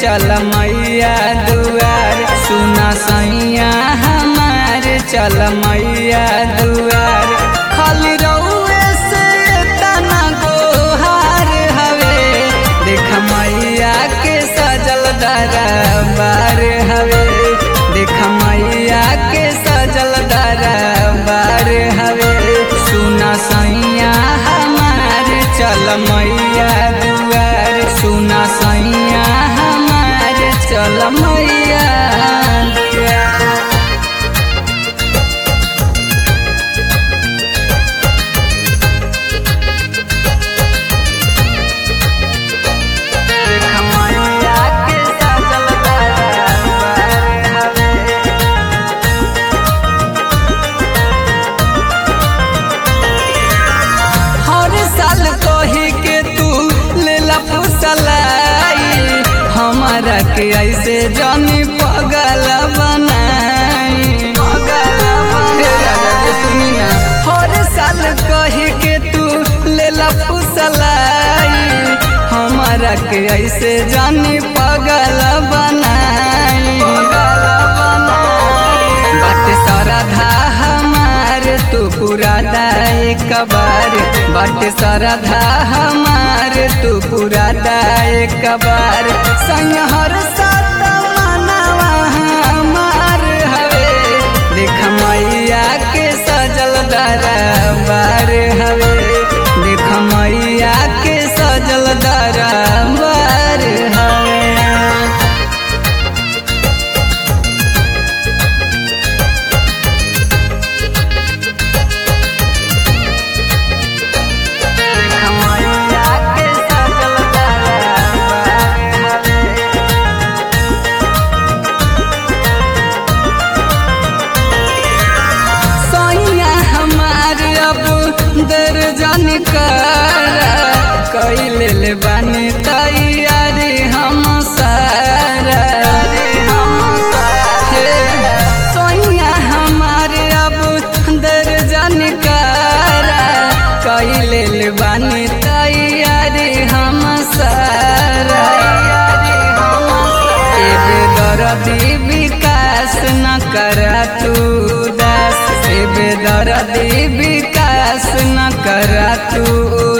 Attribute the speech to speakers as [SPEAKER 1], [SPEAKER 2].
[SPEAKER 1] चल मैया दुआर सुना सैया हमार चल मैया दुआर खाली रउए से तना गोहार हवे देख मैया के सजल दरबार हवे देख मैया के सजल दरबार हवे सुना सैया हमार चल मैया दुआर सुना सैया हमार चल मैया दुआर देख मैया के सजल दरबार हवे हर साल कही के तू लेला फुसलाई हमारा के ऐसे जानी पगल बनाई हे राजा के सुनी ना हर साल कही के तू लेला फुसलाई हमारा के ऐसे जानी पगल बनाई बात सरधा हमार तू पूरा दाए कबार बात सरधा हमार तू पूरा दाए कबार संग हर सात मनवा हमार हवे देख मैया के सजल दरबार हवे देख मैया के सजल दरबार हवे देख मैया के सजल दरबार हवे सैया हमार अब दर्जन कर कैले ले बानी तैयारी हम सारा हे, सैया हमार अब दर्जन कर कैले ले बानी तैयारी हम सारा एबे दरदी विकास न कर तू दास एबे दरदी विकास न कर तू